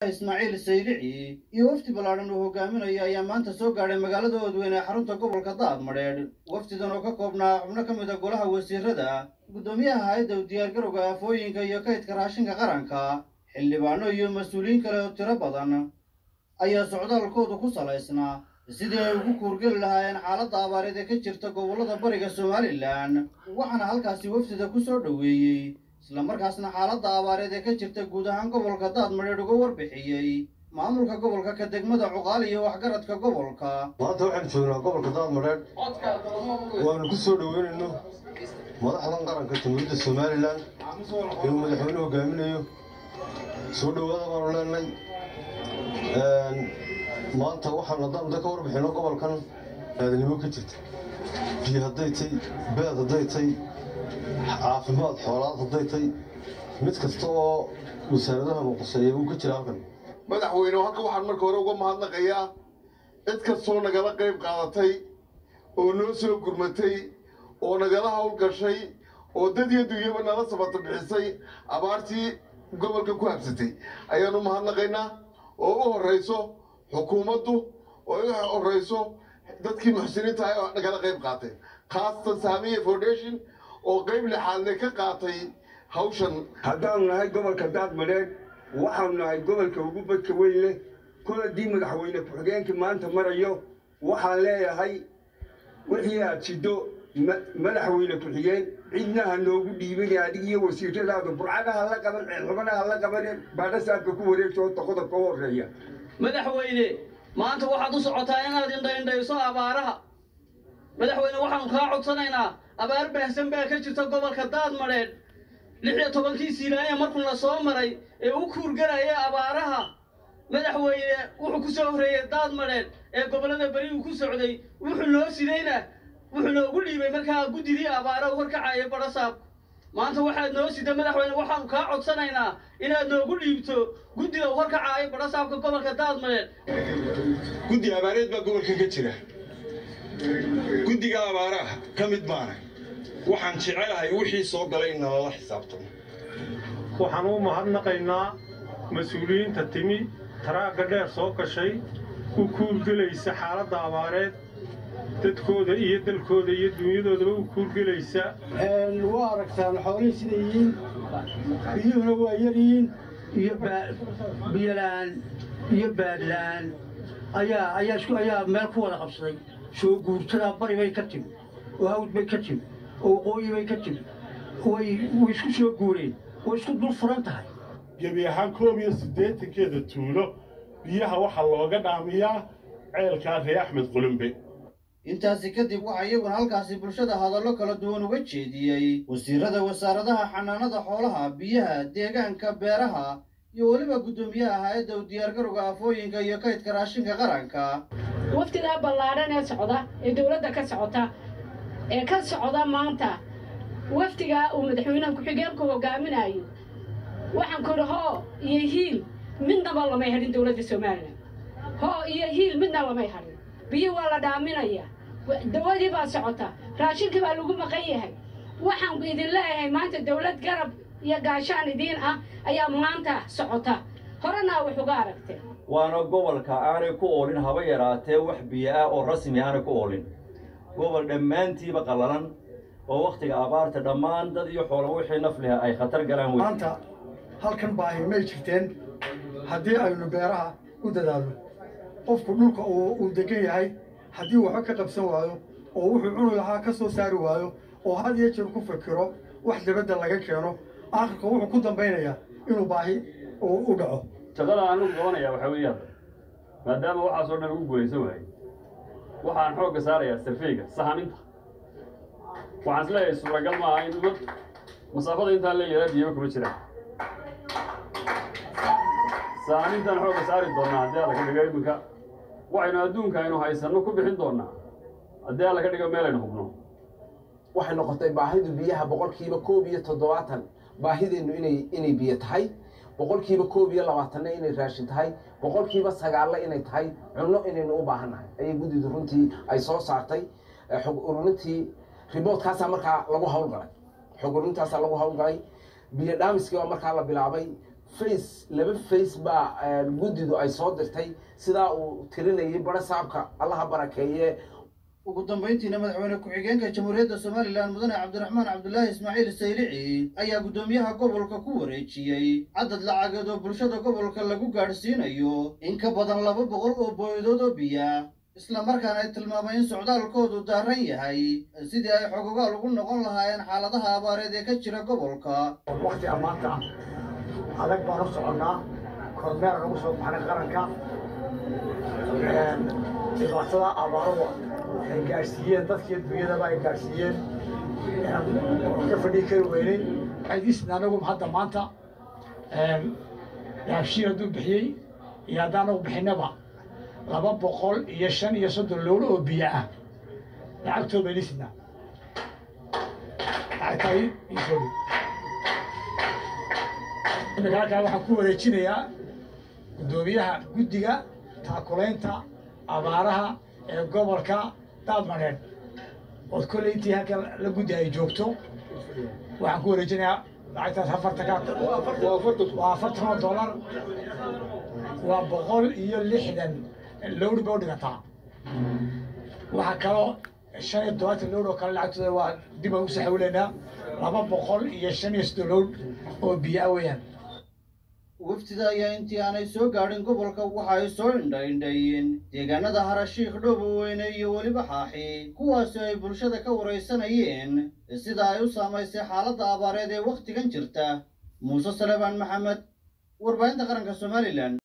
ismaaciil saylici iyo wafdi ballaadhan uu hogaaminayo ayaa maanta soo gaadhay magaalada oodweyne ee xarunta gobolka daadmadheedh wafdidan oo ka koobnaa xubno ka mid a golaha wasiirada guddoomiyaha hay-adda u diyaargarowga aafooyinka iyo kaydka raashinka qaranka xildhibaano iyo mas-uuliyiin kale oo tiro badan ayaa socdaalkoodu ku salaysnaa sidii ay ugu kuurgeli lahaayeen xaaladda abaareed ee ka jirta gobollada bariga somalilan waxaana halkaasi wafdida ku soo dhoweeyey islamarkaasna xaaladda abaareed ee ka jirta guud ahaan gobolka daadmadheedh uga warbixiyey maamulka gobolka ka degmada cuqaal iyo waxgaradka gobolka maanta waxaan joognaa gobolka daadmadheedh waanu ku soo dhoweynayno madaxdan qaranka jamhuuriyadda somalilan ee uu madaxweyne hogaaminayo soo dhowaada baanu leenay maanta waxaan haddaan da ka warbixino gobolkan aadanimo ka jirta biyo hadday tay beed hadday tay caafimaad xoolaad hadday tay mid kasta oo wasaaradaha muqaseeya uu ka jira halkan madaxweyne halka waxaan marka hore uga mahadnaqayaa cid kastoo nagala qayb qaadatay oo noo soo gurmatay oo nagala howlgashay oo dad iyo dunyaba nala sabata bixisay abaartii gobolka ku habsatay ayaanu mahadnaqaynaa oo u horrayso xukuumaddu oo u horrayso dadkii muxsiniinta ah oo nagala qayb qaatay khaasatan saamiya foundation oo qayb lixaadle ka qaatay hawshan haddaanu nahay gobolka daadmadheedh waxaanu nahay gobolka ugu badka weyn leh kol haddii madaxweyne ku-xigeenkii maanta marayo waxaan leeyahay wixii aad jiddo madaxweyne ku-xigeen cidna ha noogu dhiibin adig iyo wasiiradaada burcada ha la qaban xubana ha la qaban baadhasaabka ku wareegto qodobka u horreeya madaxweyne maanta waxaad u socotaa inaad indhaindhayso abaaraha madaxweyne waxaanu kaa codsanaynaa abaar baahsan baa ka jirta gobolka daadmadheedh lix iyo tobankii siinaaya markuu la soo maray ee u kuurgaraya abaaraha madaxweyne wuxuu ku soo horreeyey daadmadheedh ee gobollada beri uu ku socday wuxuu noo sidayna wuxuu noogu dhiibay markaa guddidii abaara u horkacaya badhasaabku maanta waxaad noo sida madaxweyne waxaanu kaa codsanaynaa inaad noogu dhiibto guddida u horkacaayo badhasaabka gobolka daadmadheedh guddi abaareed baa gobolkan ka jira guddiga abaaraha ka mid baana waxaan jecelahay wixii soo galay in nalala xisaabtamo waxaan u mahadnaqaynaa mas-uuliyiinta timi taraagga dheer soo gashay u kuurgelaysa xaaladda abaareed dadkooda iyo dalkooda iyo dunyadoodaba u kuurgelaysa waa aragtaan xoolihii siday yihiin biyuhuna waa yaryihiin iyo biyolaan iyo baadlaan ayaa ayaa isku ayaa meel ku wada qabsaday soo guurtadaa bari bay ka timi oo hawd bay ka timi oo waqooyi bay ka timi way way isku soo guureen way isku dul furan tahay gebi ahaan koob iyo siddeetankeeda tuulo biyaha waxaa looga dhaamiyaa ceelkaa ree axmed qulumbe intaasi kadib waxaa iyaguna halkaasi bulshada hadallo kala duwan uga jeediyey wasiirada wasaaradaha xanaanada xoolaha biyaha deegaanka beeraha iyo weliba guddoomiyaha hay-adda u diyaargarowga afooyinka iyo kaydka raashinka qaranka waftidaa ballaadhan ee socda ee dowladda ka socota ee ka socda maanta wafdigaa uu madaxweynaha ku-xigeenku hogaaminayo waxaan ku idhi hoo iyo hiil midnaba lamay hadhin dowladda somalilan hoo iyo hiil midna lamay hadhin biyo waa la dhaaminaya dawadii baa socota raashinkii baa lagu maqan yahay waxaan idin leeyahay maanta dowlad garab iyo gaashaan idiin ah ayaa maanta socota horena wax uga aragtee waana gobolka aanay ku oolin haba yaraatee wax biyo ah oo rasmi aanay ku oolin gobol dhammaantiiba qallalan oo wakhtiga abaarta dhammaan dad iyo xoolo wixii nafliha ay khatar galaan maanta halkan baahi may jirteen haddii aynu beeraha u dadaalno qofku dhulka uu degan yahay haddii waxba ka qabsan waayo oo wuxuu cuni lahaa ka soo saari waayo oo had iyo jeer ku fikiro wax dabadda laga keeno aakhirka wuxuu ku dambaynayaa inuu baahi u dhaco shaqada aan u qabanayaa waxaa weeyaan maadaama waxaasoo dhan ugu guulaysan waayey waxaan xoogga saarayaa sarfeyga sahaminta waxaan isleeyahay suuragal ma aha in umad masaafada intaan leeyahay biyaba kuma jiraan sahamintaan xoogga saari doonnaa haddii alla ka dhigo iminka waxaynu adduunka aynu haysanno ku bixin doonnaa haddii alla ka dhigo meelaynu hubno waxay noqotay baahidu biyaha boqolkiiba koob iyo toddobaatan baahideennu inay inay biyo tahay boqolkiiba koob iyo labaatanna inay raashin tahay boqolkiiba sagaalle inay tahay cunno inaynu u baahannahay ayay guddidu runtii ay soo saartay xog ururintii riboodkaasaa markaa lagu hawlgalay xog ururintaasaa lagu hawlgalay biyo dhaamiskii baa markaa la bilaabay face laba face baa guddidu ay soo dirtay sidaa uu tirinayay bara saabka allaha barakeeye ugu dambayntiina madaxweyne ku-xigeenka jamhuuriyadda somalilan mudane cabdiraxmaan cabdulaahi ismaaciil saylici ayaa guddoomiyaha gobolka ku wareejiyey cadad lacageed oo bulshada gobolka lagu gaadhsiinayo in ka badan laba boqol oo booyadood oo biya isla markaana ay tilmaamay in socdaalkoodu daaran yahay sidii ay xogogaal ugu noqon lahaayeen xaaladaha abaareed ee ka jira gobolka waqti ammaanta adag baan u soconnaa kormeer nagu soo baxnay qaranka dhibaatada abaaruhu ay gaadhsiiyeen dadkii dunyadaba ay gaadhsiiyeen oo ka fadhii kari weynay waxaydiisna anagu hadda maanta yaabshiir hadduu bixiyey iyo haddaan anagu bixinaba laba boqol iyo shan iyo soddon lowlo oo biyo ah lacagtoo baynisna lacagtaa isoo dhig imika halkaa waxaan ku wareejinayaa guddoomiyaha guddiga taakulaynta abaaraha ee gobolka daadmareed ood kolley intii halkan la guddi ay joogto waxaan ku wareejinayaa lacagtaas afartan ka waa afartan oo dollar waa boqol iyo lixdan lowri bay u dhigataa waxaa kaloo shan iyo todobaatan lowr oo kale lacagtooda waa dib aan u saxawleynaa laba boqol iyo shan iyo soddon lowr oo biyo ah weeyaan wafdida ayaa intii aanay soo gaadhin gobolka waxa ay soo indhaindhayeen deegaanada harashiikh dhoobo-weyne iyo weliba xaaxi kuwaasi ay bulshada ka waraysanayeen sida ay u saamaysay xaaladda abaareed ee wakhtigan jirta muuse salebaan maxamed warbaahinta qaranka somalilan